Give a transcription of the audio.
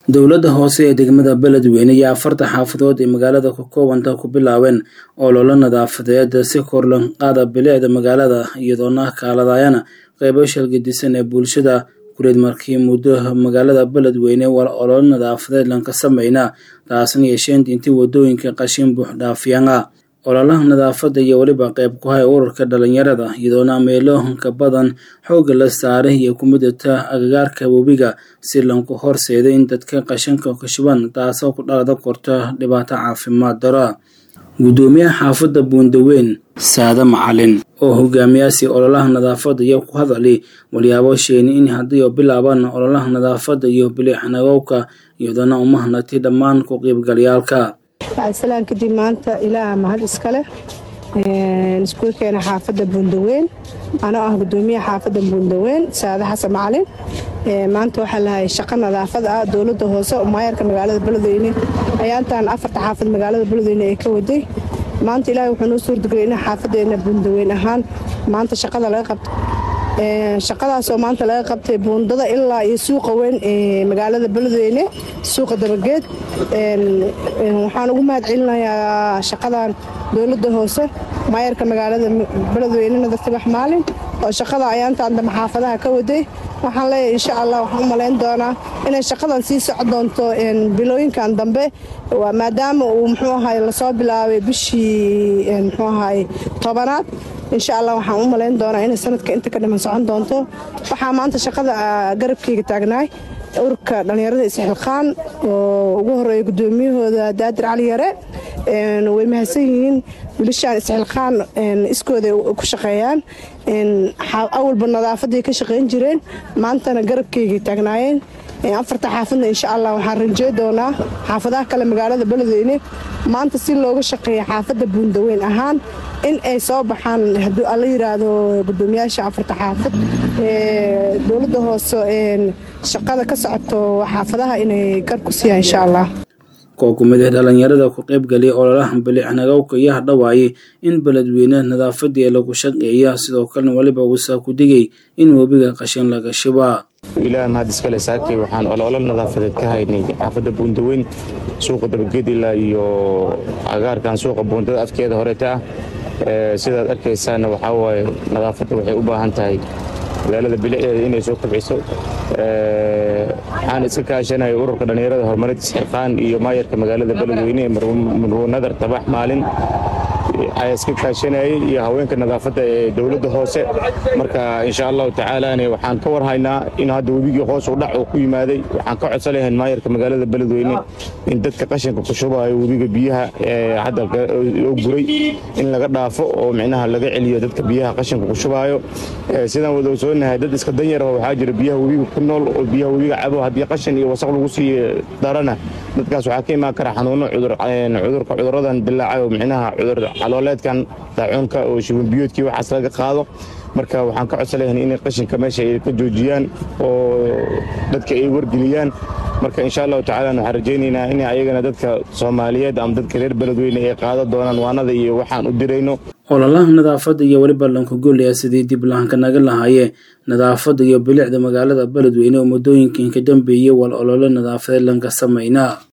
dowladda hoose ee degmada beledweyne iyo afarta xaafadood ee magaalada ka koobanta ku bilaabeen ololo nadaafadeed si kor loo qaada bilicda magaalada iyadoona kaaladayana qeybo shalgadisan ee bulshada gureed markii muddo magaalada beledweyne waa ololo nadaafadeed lanka sameyna taasna yeesheen intii wadooyinka qashin buux dhaafiyana ololaha nadaafada iyo weliba qeyb ku hay ururka dhalinyarada iyadoona meeloohanka badan xoogga la saaray iyo ku midata agagaarka webiga si lanku horseeday in dadka qashinka kashuban taasoo ku dhalada korta dhibaato caafimaad daro guddoomiyaha xaafadda buundaweyn saade macalin oo hogaamiyaasi ololaha nadaafada iyo ku hadali walyaabo sheeni in haddii bilaabaan ololaha nadaafada iyo bilixnagowka iyadoona umahanati dhammaan ku qiibgalyaalka salaan kadib maanta ilaaha mahad iskale iskuul keena xaafadda buundaweyn anoo ah gudoomiyaha xaafadda buundaweyn saade xasan macalin maanta waxaa lahay shaqo nadaafad ah dowladda hoose maayarka magaalada beledweyne ayaantan afarta xaafad magaalada beledweyne ee ka waday maanta ilaahay wuxuu noo suurtagelay in xaafadeena buundaweyn ahaan maanta shaqada laga qabto shaqadaasoo maanta laga qabtay buundada ilaa iyo suuqa weyn ee magaalada beledweyne suuqa dabageed waxaan ugu mahad celinayaa shaqadan dowladda hoose maayarka magaalada beledweyne nadar tibax maalin oo shaqada ayaantaan dambe xaafadaha ka waday waxaan leeyahay insha allah waxaan u malayn doonaa inay shaqadan sii soco doonto bilooyinkan dambe maadaama uu muxuu ahay lasoo bilaabay bishii muxuu ahay tobanaad insha allah waxaan u malayn doonaa inay sanadka inta ka dhiman socon doonto waxaa maanta shaqada garabkeyga taagnaay ururka dhallinyarada isxilqaan oo ugu horeeya guddoomiyahooda daadir cali yare way mahadsan yihiin wiilashaan isxilqaan iskooday ku shaqeeyaan awalba nadaafaday ka shaqayn jireen maantana garabkeygay taagnaayeen afarta xaafadna insha allah waxaan ranjey doonaa xaafadaha kale magaalada beledweyne maanta si looga shaqeeya xaafadda buundaweyn ahaan in ay soo baxaan hadduu alla yiraahdo gudoomiyaasha afarta xaafad dowladda hoose shaqada ka socoto xaafadaha inay gar ku siiyaan insha allah koo ku mid ah dhalinyarada ku qaybgaliya ololaha bilicnagowka iyo hadhawaaye in beledweyne nadaafadii lagu shaqeeya sidoo kalena weliba uusaa ku digay in webiga qashin laga shibaa ilaah mahad iskale saakay waxaan ololo nadaafadeed ka haynay xaafadda buundaweyn suuqa dabagedila iyo agaarkan suuqa buundada afkeeda horeeta ah sidaad arkaysaana waxaa waaye nadaafadda waxay u baahan tahay magaalada bilicdeeda inay soo kobciso waxaan iska kaashanaya ururka dhallinyarada horumarinta isxilqaan iyo maayarka magaalada beledweyne marwuu nadar tabax maalin ayaa iska kaashanayay iyo haweenka nadaafadda ee dowladda hoose marka insha allahu tacaalane waxaan ka warhaynaa in hadda webigii hoos u dhac uu ku yimaaday waxaan ka codsan lahayn maayarka magaalada beledweyne in dadka qashinka ku shubayo webiga biyaha hadda oo guray in laga dhaafo oo micnaha laga celiyo dadka biyaha qashinka ku shubaayo sidaan wada ogsoonahay dad iska danyar oo waxaa jira biyaha webiga ku nool oo biyaha webiga cabo haddii qashin iyo wasaq lagu sii darana dadkaas waxaa ka imaan kara xanuuno cudurka cuduradan dilaacay oo micnaha cudur calooleedkan daacuunka oo shibanbiyoodkii waxaas laga qaado marka waxaan ka codsan lahayn inay qashinka meesha ay ka joojiyaan oo dadka ay wargeliyaan marka insha allahu tacala waxaan rajaynaynaa in ayagana dadka soomaaliyeed ama dadka reer beledweyne ay qaada doonaan waanada iyo waxaan u dirayno ololaha nadaafadda iyo weliba lankugolaya sidii dib lahanka naga lahaaye nadaafadda iyo bilicda magaalada beledweyne oo muddooyinkan ka dambeeyey wal ololo nadaafadeed lanka sameynaa